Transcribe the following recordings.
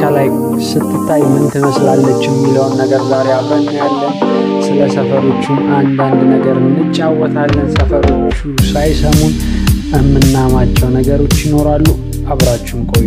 ከላይ ስትታይ ምን ትመስላለች የሚለውን ነገር ዛሬ አብረን ያለን። ስለ ሰፈሮቹም አንዳንድ ነገር እንጫወታለን። ሰፈሮቹ ሳይሰሙን የምናማቸው ነገሮች ይኖራሉ። አብራችሁን ቆዩ።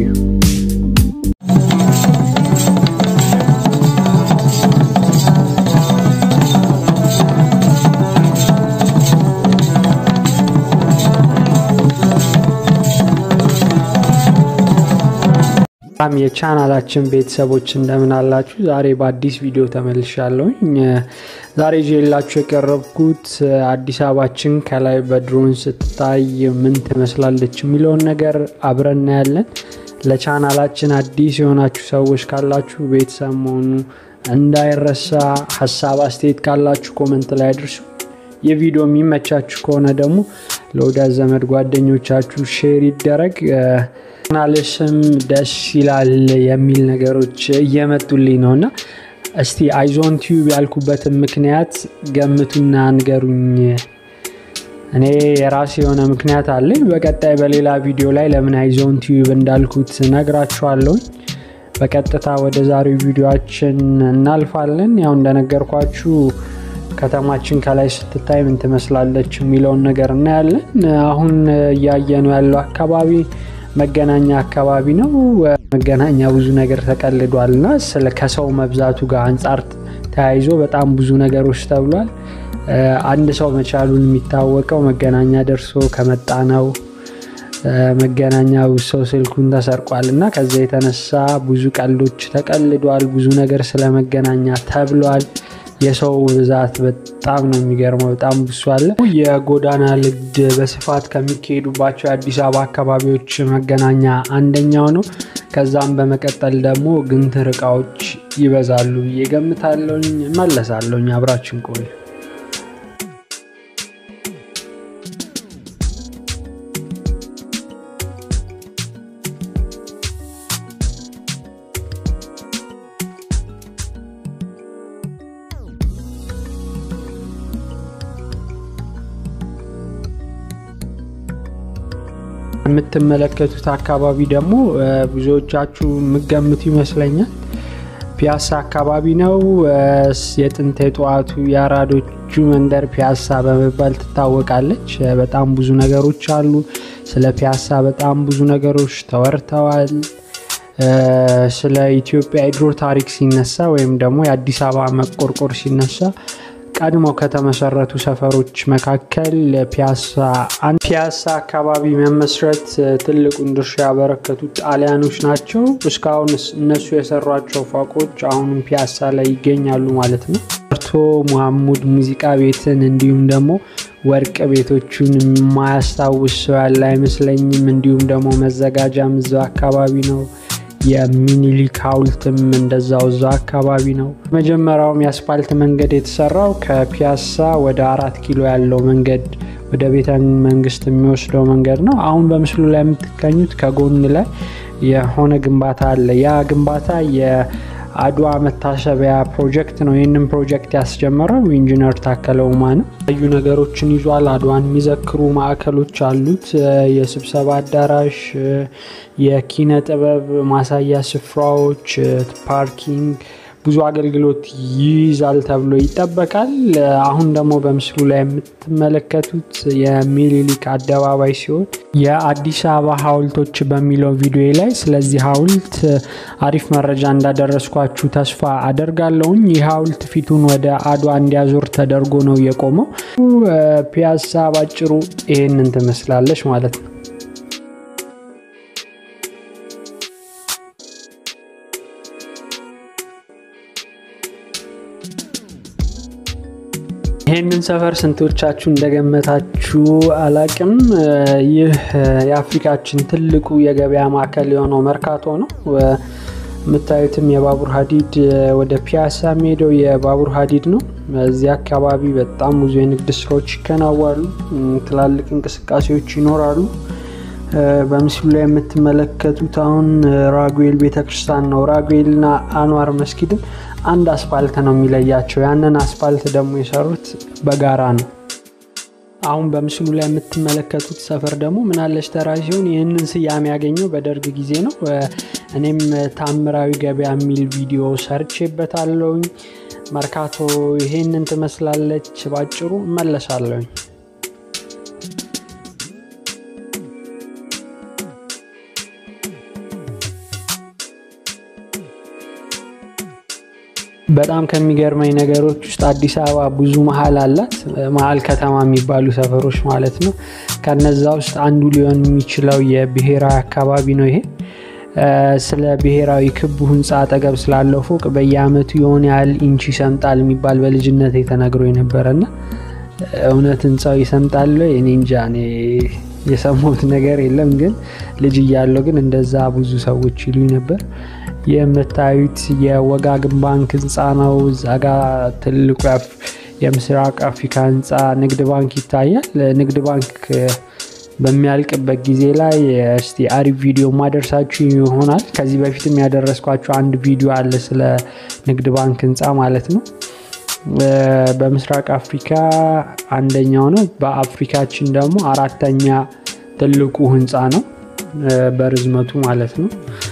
በጣም የቻናላችን ቤተሰቦች እንደምን አላችሁ? ዛሬ በአዲስ ቪዲዮ ተመልሻለሁኝ። ዛሬ ይዤላችሁ የቀረብኩት አዲስ አበባችን ከላይ በድሮን ስትታይ ምን ትመስላለች የሚለውን ነገር አብረን እናያለን። ለቻናላችን አዲስ የሆናችሁ ሰዎች ካላችሁ ቤተሰብ መሆኑ እንዳይረሳ። ሀሳብ አስተያየት ካላችሁ ኮመንት ላይ አድርሱ። የቪዲዮ የሚመቻችሁ ከሆነ ደግሞ ለወዳጅ ዘመድ ጓደኞቻችሁ ሼር ይደረግ። ናልስም ደስ ይላል የሚል ነገሮች እየመጡልኝ ነው እና እስቲ አይዞን ቲዩብ ያልኩበትን ምክንያት ገምቱና ንገሩኝ። እኔ የራሴ የሆነ ምክንያት አለኝ። በቀጣይ በሌላ ቪዲዮ ላይ ለምን አይዞን ቲዩብ እንዳልኩት ነግራችኋለሁኝ። በቀጥታ ወደ ዛሬው ቪዲዮችን እናልፋለን። ያው እንደነገርኳችሁ ከተማችን ከላይ ስትታይ ምን ትመስላለች የሚለውን ነገር እናያለን። አሁን እያየነው ያለው አካባቢ መገናኛ አካባቢ ነው። መገናኛ ብዙ ነገር ተቀልዷል እና ስለ ከሰው መብዛቱ ጋር አንጻር ተያይዞ በጣም ብዙ ነገሮች ተብሏል። አንድ ሰው መቻሉን የሚታወቀው መገናኛ ደርሶ ከመጣ ነው። መገናኛ ሰው ስልኩን ተሰርቋል እና ከዛ የተነሳ ብዙ ቀልዶች ተቀልዷል። ብዙ ነገር ስለ መገናኛ ተብሏል። የሰው ብዛት በጣም ነው የሚገርመው። በጣም ብሱ አለ። የጎዳና ንግድ በስፋት ከሚካሄዱባቸው የአዲስ አበባ አካባቢዎች መገናኛ አንደኛው ነው። ከዛም በመቀጠል ደግሞ ግንትር እቃዎች ይበዛሉ ብዬ ገምታለሁኝ። መለሳለሁኝ። አብራችን ቆዩ። የምትመለከቱት አካባቢ ደግሞ ብዙዎቻችሁ የምገምቱ ይመስለኛል ፒያሳ አካባቢ ነው። የጥንት የጠዋቱ የአራዶቹ መንደር ፒያሳ በመባል ትታወቃለች። በጣም ብዙ ነገሮች አሉ። ስለ ፒያሳ በጣም ብዙ ነገሮች ተወርተዋል። ስለ ኢትዮጵያ የድሮ ታሪክ ሲነሳ ወይም ደግሞ የአዲስ አበባ መቆርቆር ሲነሳ ቀድሞ ከተመሰረቱ ሰፈሮች መካከል ፒያሳ አንድ ፒያሳ አካባቢ መመስረት ትልቁን ድርሻ ያበረከቱት ጣሊያኖች ናቸው። እስካሁን እነሱ የሰሯቸው ፎቆች አሁንም ፒያሳ ላይ ይገኛሉ ማለት ነው። ርቶ መሐሙድ ሙዚቃ ቤትን እንዲሁም ደግሞ ወርቅ ቤቶቹን የማያስታውስ ሰው ያለ አይመስለኝም። እንዲሁም ደግሞ መዘጋጃም እዛው አካባቢ ነው። የሚኒሊክ ሐውልትም እንደዛው እዛ አካባቢ ነው። መጀመሪያውም የአስፓልት መንገድ የተሰራው ከፒያሳ ወደ አራት ኪሎ ያለው መንገድ ወደ ቤተ መንግስት የሚወስደው መንገድ ነው። አሁን በምስሉ ላይ የምትገኙት ከጎን ላይ የሆነ ግንባታ አለ። ያ ግንባታ የአድዋ መታሰቢያ ፕሮጀክት ነው። ይህንን ፕሮጀክት ያስጀመረው ኢንጂነር ታከለ ኡማ ነው። የተለያዩ ነገሮችን ይዟል። አድዋን የሚዘክሩ ማዕከሎች አሉት። የስብሰባ አዳራሽ፣ የኪነ ጥበብ ማሳያ ስፍራዎች፣ ፓርኪንግ፣ ብዙ አገልግሎት ይይዛል ተብሎ ይጠበቃል። አሁን ደግሞ በምስሉ ላይ የምትመለከቱት የሚኒሊክ አደባባይ ሲሆን የአዲስ አበባ ሐውልቶች በሚለው ቪዲዮ ላይ ስለዚህ ሐውልት አሪፍ መረጃ እንዳደረስኳችሁ ተስፋ አደርጋለሁኝ። ይህ ሐውልት ፊቱን ወደ አድዋ እንዲያዞር ተደርጎ ነው የቆመው። ፒያሳ ባጭሩ ይሄንን ትመስላለች ማለት ነው። ይህንን ሰፈር ስንቶቻችሁ እንደገመታችሁ አላቅም። ይህ የአፍሪካችን ትልቁ የገበያ ማዕከል የሆነው መርካቶ ነው። የምታዩትም የባቡር ሀዲድ ወደ ፒያሳ የሚሄደው የባቡር ሀዲድ ነው። እዚህ አካባቢ በጣም ብዙ የንግድ ስራዎች ይከናዋሉ። ትላልቅ እንቅስቃሴዎች ይኖራሉ። በምስሉ ላይ የምትመለከቱት አሁን ራጉኤል ቤተክርስቲያን ነው። ራጉኤልና አንዋር መስጊድን አንድ አስፓልት ነው የሚለያቸው። ያንን አስፓልት ደግሞ የሰሩት በጋራ ነው። አሁን በምስሉ ላይ የምትመለከቱት ሰፈር ደግሞ ምናለሽ ተራ ሲሆን ይህንን ስያሜ ያገኘው በደርግ ጊዜ ነው። እኔም ታምራዊ ገበያ የሚል ቪዲዮ ሰርቼበታለሁኝ። መርካቶ ይሄንን ትመስላለች። ባጭሩ እመለሳለሁኝ። በጣም ከሚገርመኝ ነገሮች ውስጥ አዲስ አበባ ብዙ መሀል አላት። መሀል ከተማ የሚባሉ ሰፈሮች ማለት ነው። ከነዛ ውስጥ አንዱ ሊሆን የሚችለው የብሔራዊ አካባቢ ነው። ይሄ ስለ ብሔራዊ ክቡ ህንፃ አጠገብ ስላለው ፎቅ በየአመቱ የሆነ ያህል ኢንች ይሰምጣል የሚባል በልጅነት የተነግሮ የነበረና እውነት ህንፃው ይሰምጣል? እኔ እንጃ። እኔ የሰማሁት ነገር የለም። ግን ልጅ እያለው ግን እንደዛ ብዙ ሰዎች ይሉኝ ነበር። የምታዩት የወጋገን ባንክ ህንፃ ነው። እዛ ጋ ትልቁ የምስራቅ አፍሪካ ህንፃ ንግድ ባንክ ይታያል። ንግድ ባንክ በሚያልቅበት ጊዜ ላይ እስቲ አሪፍ ቪዲዮ ማደርሳችሁ ይሆናል። ከዚህ በፊትም ያደረስኳችሁ አንድ ቪዲዮ አለ ስለ ንግድ ባንክ ህንፃ ማለት ነው። በምስራቅ አፍሪካ አንደኛው ነው። በአፍሪካችን ደግሞ አራተኛ ትልቁ ህንፃ ነው በርዝመቱ ማለት ነው።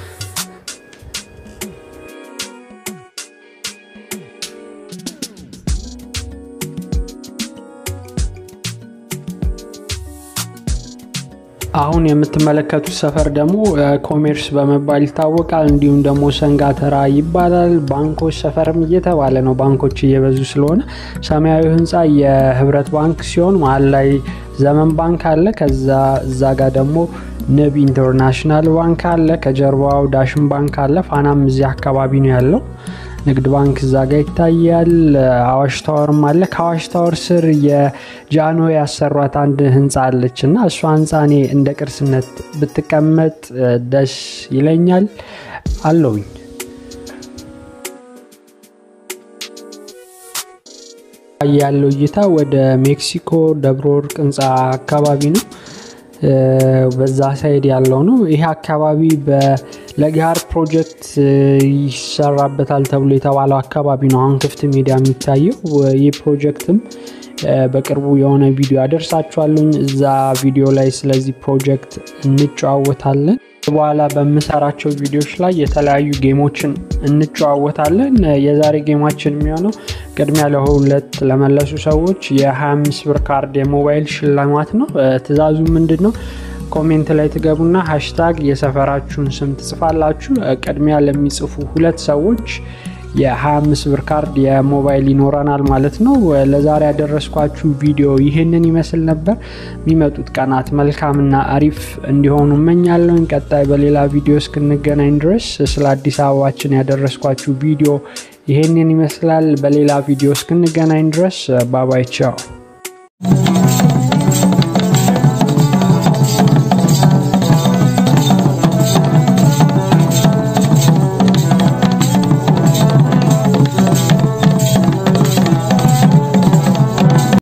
አሁን የምትመለከቱት ሰፈር ደግሞ ኮሜርስ በመባል ይታወቃል። እንዲሁም ደግሞ ሰንጋተራ ይባላል። ባንኮች ሰፈርም እየተባለ ነው፣ ባንኮች እየበዙ ስለሆነ። ሰማያዊ ህንፃ የህብረት ባንክ ሲሆን መሀል ላይ ዘመን ባንክ አለ። ከዛ እዛ ጋር ደግሞ ንብ ኢንተርናሽናል ባንክ አለ። ከጀርባው ዳሽን ባንክ አለ። ፋናም እዚህ አካባቢ ነው ያለው። ንግድ ባንክ እዛ ጋ ይታያል። አዋሽ ታወርም አለ። ከአዋሽ ታወር ስር የጃኖ ያሰሯት አንድ ህንፃ አለች እና እሷ ህንፃ እኔ እንደ ቅርስነት ብትቀመጥ ደስ ይለኛል አለውኝ። ያለው እይታ ወደ ሜክሲኮ ደብረ ወርቅ ህንፃ አካባቢ ነው። በዛ ሳይድ ያለው ነው። ይሄ አካባቢ ለገሃር ፕሮጀክት ይሰራበታል ተብሎ የተባለው አካባቢ ነው። አሁን ክፍት ሜዳ የሚታየው ይህ ፕሮጀክትም በቅርቡ የሆነ ቪዲዮ አደርሳችኋለኝ። እዛ ቪዲዮ ላይ ስለዚህ ፕሮጀክት እንጨዋወታለን። በኋላ በምሰራቸው ቪዲዮዎች ላይ የተለያዩ ጌሞችን እንጨዋወታለን። የዛሬ ጌማችን የሚሆነው ቅድሚያ ለሁለት ለመለሱ ሰዎች የ25 ብር ካርድ የሞባይል ሽልማት ነው። ትዕዛዙ ምንድን ነው? ኮሜንት ላይ ትገቡና ሃሽታግ የሰፈራችሁን ስም ትጽፋላችሁ። ቅድሚያ ለሚጽፉ ሁለት ሰዎች የ25 ብር ካርድ የሞባይል ይኖረናል ማለት ነው። ለዛሬ ያደረስኳችሁ ቪዲዮ ይህንን ይመስል ነበር። የሚመጡት ቀናት መልካምና አሪፍ እንዲሆኑ እመኛለሁ። ቀጣይ በሌላ ቪዲዮ እስክንገናኝ ድረስ ስለ አዲስ አበባችን ያደረስኳችሁ ቪዲዮ ይህንን ይመስላል። በሌላ ቪዲዮ እስክንገናኝ ድረስ ባባይ ቻው።